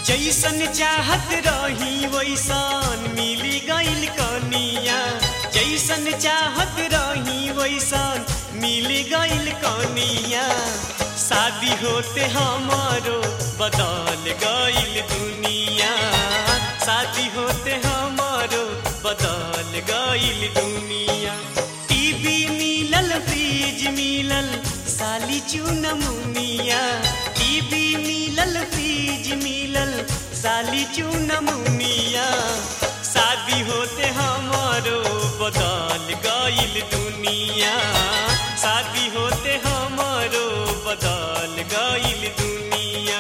जैसन चाहत रही वैसन मिली गईल कनिया जैसन चाहत रही वैसन मिली गईल कनिया शादी होते हमारो बदल गईल दुनिया शादी होते हमारो बदल गईल दुनिया टीवी मिलल फ्रिज मिलल साली चुनमुनिया टीवी मिलल फ्रिज मिलल साली चुनमुनिया शादी होते हमारो बदल गईल दुनिया शादी होते हमारो बदल गईल दुनिया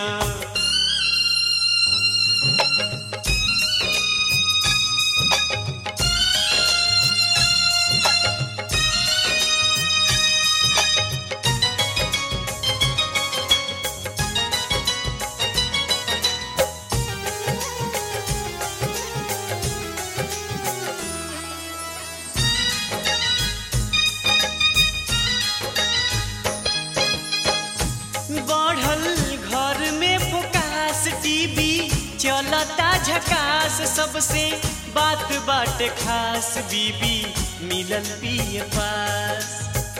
बढ़ल घर में फोकास टीवी चलता झकास सबसे बात बाटे खास बीबी मिलल पिए पास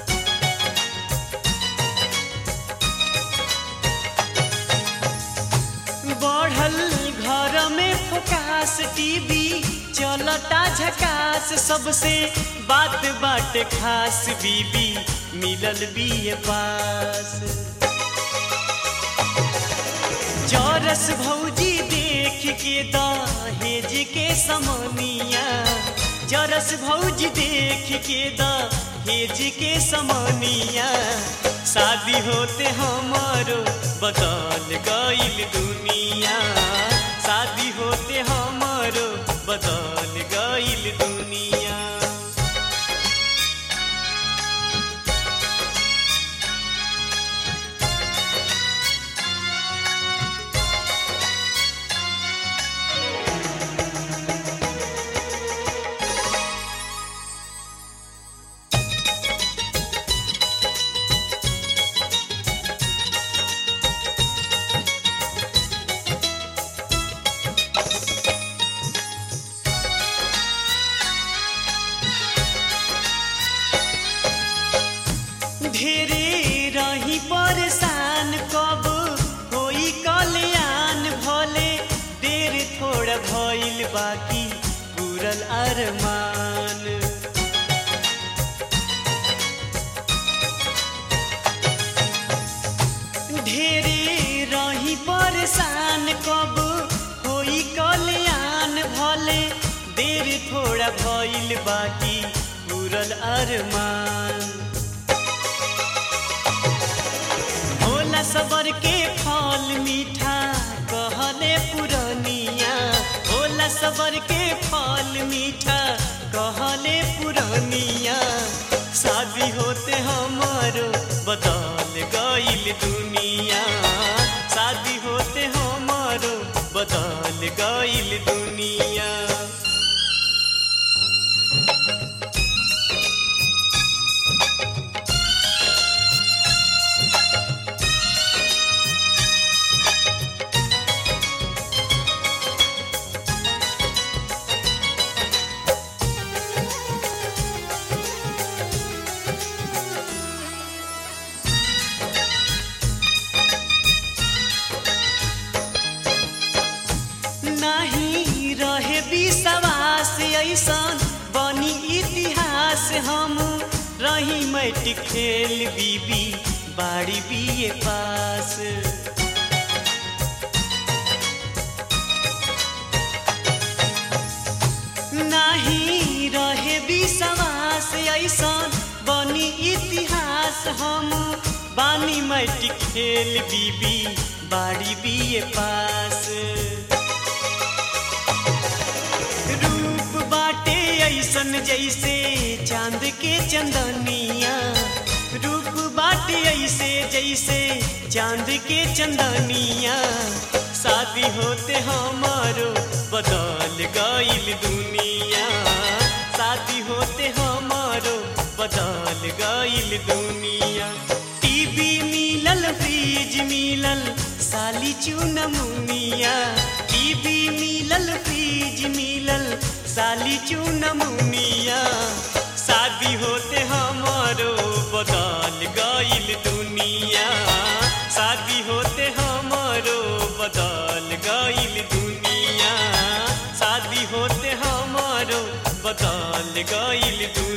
बढ़ल घर में फोकास टीवी चलता झकास सबसे बात बाटे खास बीबी मिलल बिए पास चौरस भौजी देख के दहेज के समनिया चौरस भौजी देख के दहेज के समनिया शादी होते हमारो बदल गईल दुनिया शादी होते हमारो बदल गईल दुनिया ढेरे रही परेशान कब होई कल्याण भले देर थोड़ा भइल बाकी पूरल अरमान ढेरे रही परेशान कब होई कल्याण भले देर थोड़ा भइल बाकी पूरल अरमान होला सबर के फल मीठा कहले पुरनिया होला सबर के फल मीठा कहले पुरनिया शादी होते हमारो बदल गईल दुनिया शादी होते हमारो बदल गईल दुनिया नहीं रहे विश्वास ऐसन बनी इतिहास हम रही मैट खेल बीबी बाड़ी बिए पास नहीं रहे विश्वास ऐसन बनी इतिहास हम बानी मैट खेल बीबी बाड़ी बिए पास रूप बाटे ऐसन जैसे चांद के चंदनिया रूप बाटे ऐसे जैसे चांद के चंदनिया शादी होते हमारो बदल गईल दुनिया शादी होते हमारो बदल गईल दुनिया टीवी मिलल फ्रिज मिलल साली चूनमुनिया टीवी मिलल फ्रिज मिलल साली चूनमुनिया शादी होते हमारो बदल गइल दुनिया शादी होते हमारो बदल गइल दुनिया शादी होते हमारो बदल गइल दुनिया